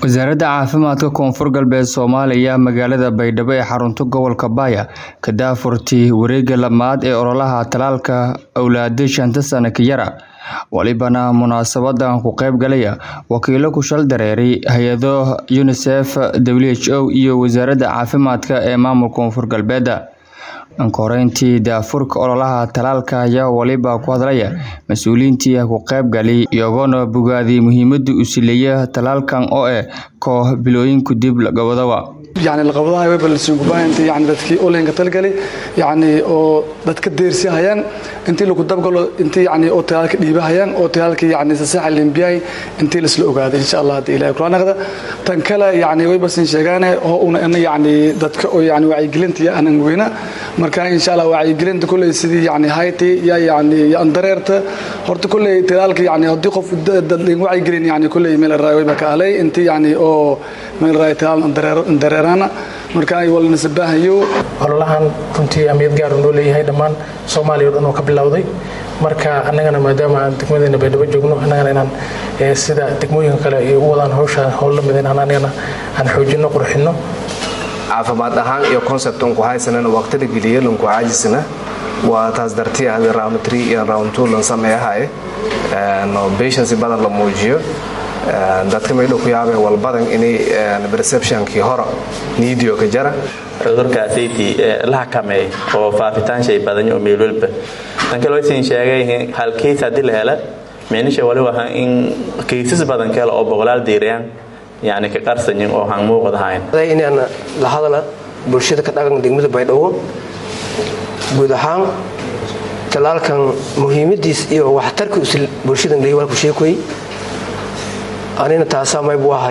wasaaradda caafimaadka koonfur galbeed soomaaliya magaalada baydhabo ee xarunta gobolka baaya ka daafurtay wareegga lamaad ee ololaha talaalka awlaada shanta sana ka yara walibana munaasabadan ku qayb galaya wakiilo ku shal dareeray hay-ado unisef w h o iyo wasaaradda caafimaadka ee maamulka koonfur galbeeda ankoreyntii daafurka ololaha talaalka ayaa waliba ku hadlaya mas-uuliyiintii ku qayb galay iyagoona bogaaday muhiimada uu sileeya talaalkan oo eh koox bilooyinku dib lagabadaba yani laqabadaha webalsinkuba intii yani dadkii olinka talgali yani oo dadka deersihayaan intii lagu dabgalo intii yani oo talaalka dhiibahayaan oo talaalka yani sasaxa limbiyay intii lasla ogaaday insha allah hadii ilahay kula naqda tan kale yani waybasin sheegaane oo una ina yani dadka oo yani wacyigelinta iyo anan weyna marka insha allah wacyigelinta kulley sidii yani hayti ya yani andareerta horta kulley talaalka yani haddii qof dad wacyigelin yani kulley meel raay wayba ka ahlay intii yani oo meel raay talaal andareer marka walnasabaahayo ololahan runtii amiyad gaar noo leeyahay dhammaan soomaaliya o dhan oo ka bilowday marka annagana maadaama aan degmadeena baydhabo joogno annagana inaan sida degmooyinka kale ay u wadaan hawsha howl la mid inaan anagana aan xoojinno qurxinno caafimaad ahaan iyo conceptan ku haysanana waqtida geliya lanku caajisna waa taas dartii ahda round three iyo round two lan sameeyahaye patiency badan la muujiyo dadka maydhow ku yaabeen walbadan inay perceptionkii hore niidio ka jara cudurkaasaytii la xakameey oo faafitaan shay badan oo meel walba tan kale waysan sheegay hal case haddii la hela meenisha wali waha in kaysas badan kale oo boqolaal diirayaan yani ka qarsanyin oo han muuqad ahayn inaan la hadala bulshada ka dhaqan degmada baydhabo guud ahaan talaalkan muhiimadiis iyo waxtarka bulshadan leeyahay waa ku sheekoy anina taasaa maybu ah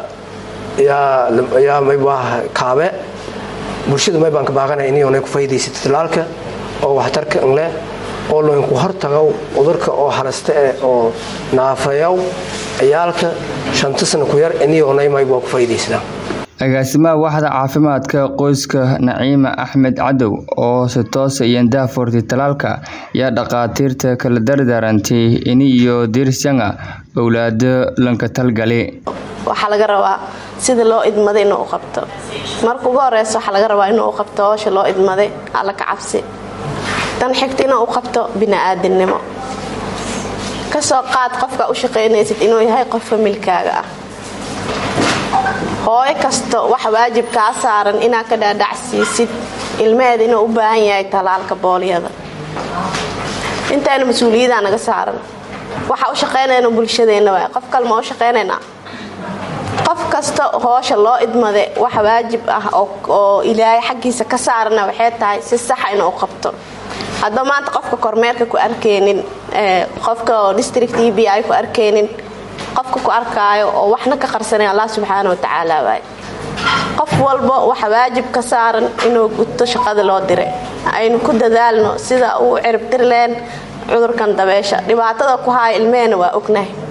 yaa maybu ah kaabe bulshada may baan ka baaqanaya inay ku faa'iidaysato talaalka oo waxtarka anleh oo loinku hortagow cudurka oo halasta eh oo naafeeyow ciyaalka shanta sana ku yar iniyoonay maybu waa ku faa'iidaysadaan agaasimaha waxda caafimaadka qoyska naciima axmed cadow oo si toosa iyo daafurtay talaalka yaa dhaqaatiirta kala dardaarantay ini iyo diirsanga owlaado lanka talgali waxaa laga rabaa sida loo idmaday inuu u qabto marka ugu horeysa waxaa laga rabaa inuu u qabto howsha loo idmaday alla ka cabsi tan xigta inuu u qabto bini-aadinimo kasoo qaad qofka u shaqaynaysid inuu yahay qof familkaaga ah hooyo kasta waxa waajib kaa saaran inaad ka dhaadhacsiisid ilmaheeda inuu u baahan yahay talaalka boolyada intaana mas-uuliyaddaa naga saaran waxa u shaqaynayna bulshadeenna waay qof kalema u shaqaynaynaa qof kasta hoosha loo idmade waxa waajib ah oo ilaahay xaggiisa ka saarana waxay tahay si saxa inuu u qabto haddaba maanta qofka kormeerka ku arkaynin qofka district e b ay ku arkaynin qofka ku arkaayo oo waxna ka qarsanay allah subxaana wa tacaala waay qof walba waxa waajib ka saaran inuu guto shaqada loo diray aynu ku dadaalno sida uu ciribtirleen cudurkan dabeesha dhibaatada ku haaya ilmehena waa ognahay